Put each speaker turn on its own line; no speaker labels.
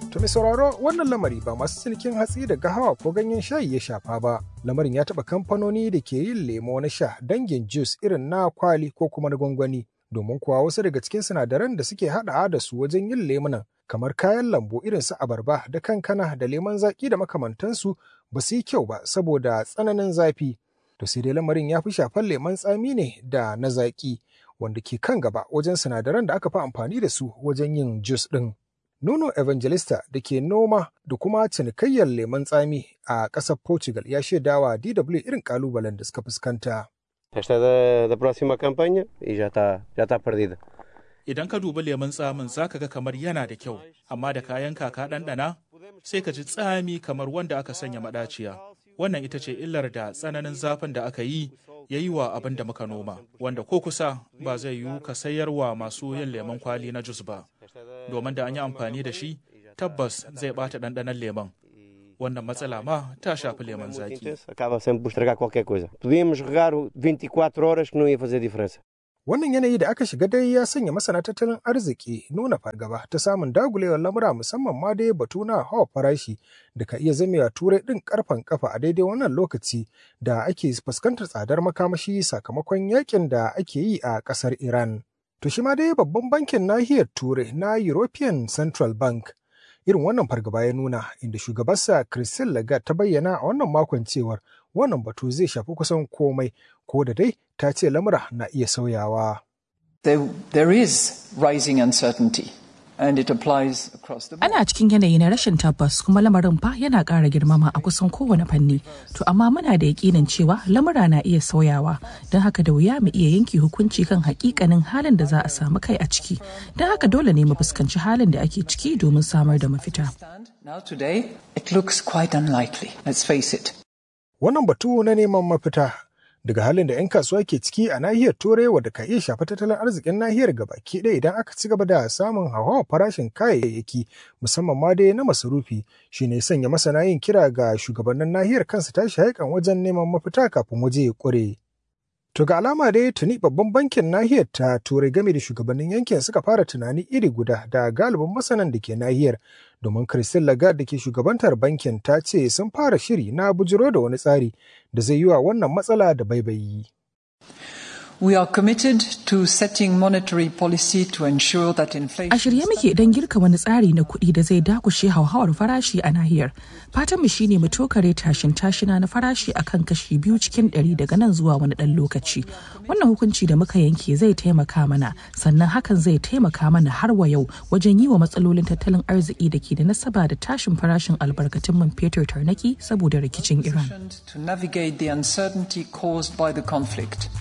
To mai sauraro wannan lamari ba masu cinikin hatsi da gahawa ko ganyen shayi ya shafa ba. Lamarin ya taɓa kamfanoni da ke yin lemo na sha dangin juice irin na kwali ko kuma na gwangwani. Domin kuwa wasu daga cikin sinadaran da suke haɗawa da su wajen yin lemunan kamar kayan lambu irin su abarba da kankana da lemon zaƙi da makamantansu ba su yi kyau ba saboda tsananin zafi. To sai dai lamarin ya fi shafar lemon tsami ne da na zaƙi wanda ke kan gaba wajen sinadaran da aka fi amfani da su wajen yin juice ɗin. Nuno Evangelista da ke noma da kuma cinikayyar lemon tsami a ƙasar Portugal ya shaidawa DW irin ƙalubalen da suka fuskanta.
Esta é da, da próxima campanha e já está já está perdida.
Idan ka dubi lemun tsamin za ka ga kamar yana da kyau, amma da kayan kaka ɗanɗana sai ka ji tsami kamar wanda aka sanya maɗaciya. Wannan ita ce illar da tsananin zafin da aka yi ya yi wa abin da muka noma, wanda ko kusa ba zai yiwu ka sayar wa masu yin lemon kwali na jus ba. Domin da an yi amfani da shi, tabbas zai ɓata ɗanɗanon lemon. Wannan matsala ma ta shafi lemon zaki.
Acaba sempre por estragar qualquer coisa. Podíamos regar o 24 horas que não ia fazer diferença.
Wannan yanayi da aka shiga dai ya sanya masana tattalin arziki nuna fargaba ta samun dagulewar lamura musamman ma dai batu na hawa farashi da ka iya zamewa turai ɗin karfan kafa a daidai wannan lokaci da ake fuskantar tsadar makamashi sakamakon yakin da ake yi a ƙasar Iran. To shi ma dai babban bankin nahiyar turai na European Central Bank irin wannan fargaba ya nuna inda shugabarsa Christine Lagarde ta bayyana a wannan makon cewar wannan batu zai shafi kusan komai ko da dai ta ce lamura na iya sauyawa.
There, there is rising uncertainty. And it applies across the board.
Ana cikin yanayi na rashin tabbas kuma lamarin fa yana ƙara girmama a kusan kowane fanni. To amma muna da yakinin cewa lamura na iya sauyawa don haka da wuya mu iya yanke hukunci kan hakikanin halin da za a samu kai a ciki. Don haka dole ne mu fuskanci halin da ake ciki domin samar da mafita.
Now today, it looks quite unlikely. Let's face it.
Wannan batu na neman mafita daga halin da 'yan kasuwa ke ciki a nahiyar turai wadda ka iya shafa tattalin arzikin nahiyar gabaki ɗaya idan aka ci gaba da samun hauhawar farashin kayayyaki musamman ma dai na masarufi shine sanya masana yin kira ga shugabannin nahiyar kansu tashi haikan wajen neman mafita kafin waje ya ƙure. To ga alama dai tuni babban bankin nahiyar ta turai game da shugabannin yankin suka fara tunani iri guda da galibin masanan da ke nahiyar domin Christine Lagarde da ke shugabantar bankin ta ce sun fara shiri na bujiro da wani tsari da zai yi wa wannan matsala da baibayi.
We are committed to setting monetary policy to ensure that inflation.
A shirye muke don girka wani tsari na kuɗi da zai dakushe hauhawar farashi a nahiyar. Fatanmu shine mu tokare tashin tashina na farashi akan kashi biyu cikin ɗari daga nan zuwa wani ɗan lokaci. Wannan hukunci da muka yanke zai taimaka mana, sannan hakan zai taimaka mana har wa yau wajen yi wa matsalolin tattalin arziki da ke da nasaba da tashin farashin albarkatun man fetur tarnaki saboda rikicin Iran.
To navigate the uncertainty caused by the conflict.